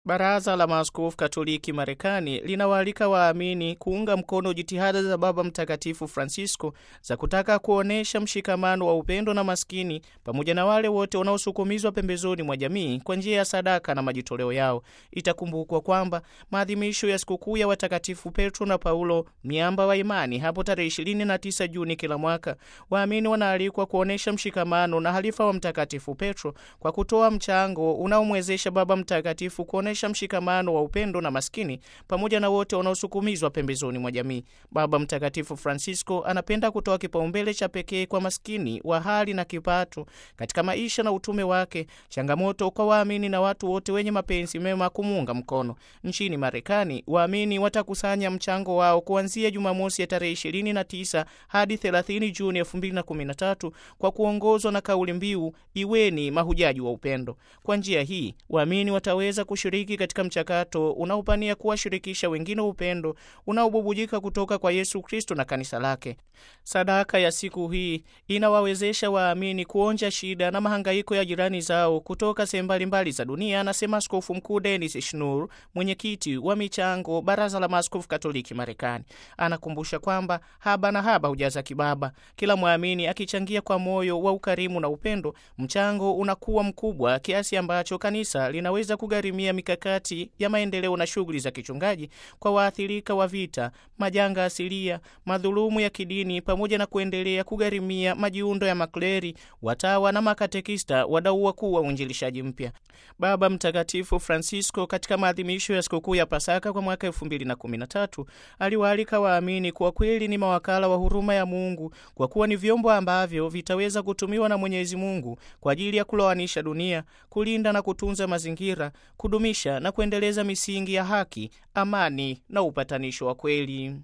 Baraza la Maaskofu Katoliki Marekani linawaalika waamini kuunga mkono jitihada za Baba Mtakatifu Francisco za kutaka kuonyesha mshikamano wa upendo na maskini pamoja na wale wote wanaosukumizwa pembezoni mwa jamii kwa njia ya sadaka na majitoleo yao. Itakumbukwa kwamba maadhimisho ya sikukuu ya watakatifu Petro na Paulo, miamba wa imani, hapo tarehe 29 Juni kila mwaka, waamini wanaalikwa kuonyesha mshikamano na halifa wa Mtakatifu Petro kwa kutoa mchango unaomwezesha Baba Mtakatifu kuonyesha mshikamano wa upendo na maskini pamoja na wote wanaosukumizwa pembezoni mwa jamii. Baba Mtakatifu Francisco anapenda kutoa kipaumbele cha pekee kwa maskini wa hali na kipato katika maisha na utume wake, changamoto kwa waamini na watu wote wenye mapenzi mema kumuunga mkono. Nchini Marekani, waamini watakusanya mchango wao kuanzia Jumamosi ya tarehe 29 hadi 30 Juni 2013 kwa kuongozwa na kauli mbiu iweni mahujaji wa upendo. Kwa njia hii waamini wataweza kushiriki katika mchakato unaopania kuwashirikisha wengine upendo unaobubujika kutoka kwa Yesu Kristo na kanisa lake. Sadaka ya siku hii inawawezesha waamini kuonja shida na mahangaiko ya jirani zao kutoka sehemu mbalimbali za dunia, anasema Askofu Mkuu Denis Schnur, mwenyekiti wa michango Baraza la Maaskofu Katoliki Marekani. Anakumbusha kwamba haba na haba hujaza kibaba. Kila mwamini akichangia kwa moyo wa ukarimu na upendo, mchango unakuwa mkubwa kiasi ambacho kanisa linaweza kugharimia mikakati ya maendeleo na shughuli za kichungaji kwa waathirika wa vita, majanga asilia, madhulumu ya kidini, pamoja na kuendelea kugharimia majiundo ya makleri, watawa na makatekista, wadau wakuu wa uinjilishaji mpya. Baba Mtakatifu Francisco katika maadhimisho ya sikukuu ya Pasaka kwa mwaka 2013 aliwaalika waamini kuwa kweli ni mawakala wa huruma ya Mungu, kwa kuwa ni vyombo ambavyo vitaweza kutumiwa na Mwenyezi Mungu kwa ajili ya kulowanisha dunia, kulinda na kutunza mazingira, kudumisha na kuendeleza misingi ya haki, amani na upatanisho wa kweli.